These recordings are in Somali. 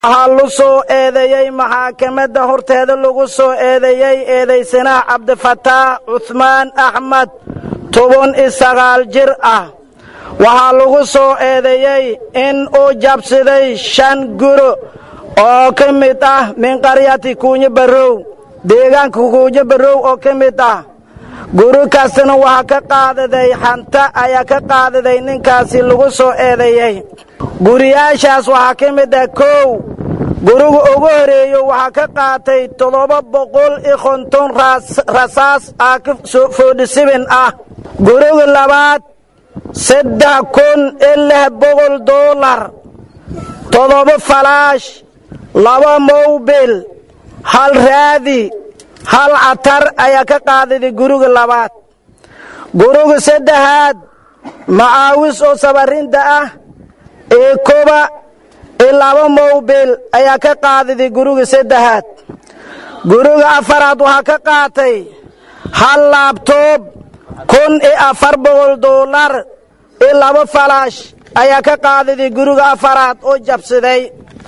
waxaa lu soo eedeeyey maxaakamada horteeda lagu soo eedeeyey eedaysanaha cabdifataax cuhmaan axmed toban iyo sagaal jir ah waxaa lagu soo eedeeyey in uu jabsiday shan guro oo ka mid ah min qaryati kuunyo barrow deegaanka kuunyo barrow oo ka mid ah guri kastana waxaa ka qaadaday xanta ayaa ka qaadaday ninkaasi lagu soo eedeeyey guriyaashaas waxaa ka mid ah kow guriga ugu horeeyo waxaa ka qaatay toddoba boqol iyo konton rasaas ah foodhisibin ah guriga labaad saddex kun iyo lix boqol doolar toddoba falaash laba mowbil hal raadi hal catar ayaa ka qaadaday guriga labaad guriga saddexaad macaawis oo sabarinta ah iyo kuba iyo laba mowbil ayaa ka qaadaday guriga saddexaad guriga afaraad waxaa ka qaatay hal laabtoob kun iyo afar boqol doolar iyo laba falaash ayaa ka qaadaday guriga afaraad oo jabsaday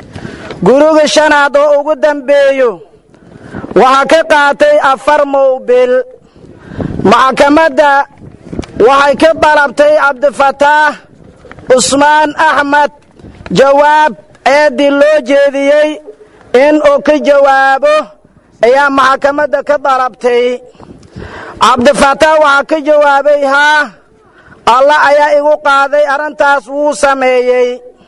guriga shanaad oo ugu dambeeyo waxaa ka qaatay afar mowbil maxkamadda waxay ka dalabtay cabdifataax cusmaan axmed jawaab eeddii loo jeediyey in uu ka jawaabo ayaa maxkamadda ka dalabtay cabdifataax waxaa ka jawaabay haa allah ayaa igu qaaday arrintaas wuu sameeyey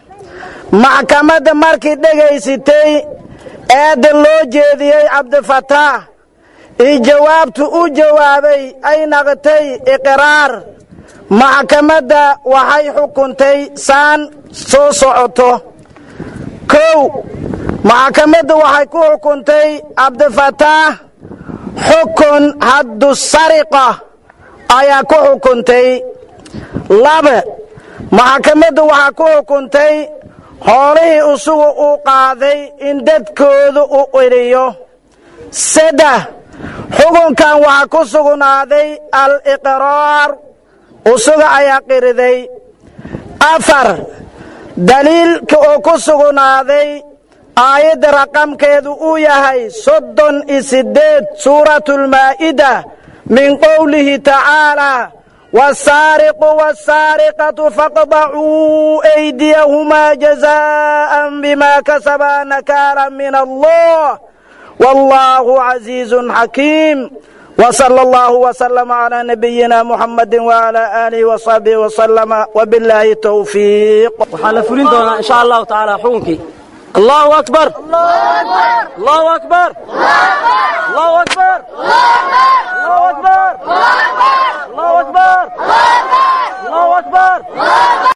maxkamadda markii dhegaysatay eedda loo jeediyey cabdifataax io jawaabtu u jawaabay ay naqtay iqraar maxkamadda waxay xukuntay saan soo socoto kow maxkamadda waxay ku xukuntay cabdifataax xukun haddu sariqa ayaa ku xukuntay laba maxkamadda waxaa ku xukuntay hoolihii isugu uu qaaday in dadkooda u qidhiyo saddex xukunkan waxaa ku sugnaaday al-iqraar usuga ayaa qiriday afar daliilka oo ku sugnaaday aayadda raqamkeedu uu yahay soddon iyo siddeed suuratulmaa'ida min qowlihi tacaalaa wasaariqu wasaariqatu faqdacuu aydiyahumaa jazaa'an bimaa kasabaa nakaalan min allah wallaahu casiizun xakiim وصلى الله وسلم على نبينا محمد وعلى آله وصحبه وسلم وبالله التوفيق وحال فلين دونا إن شاء الله تعالى حكمك الله أكبر الله أكبر الله أكبر الله أكبر الله أكبر الله أكبر الله أكبر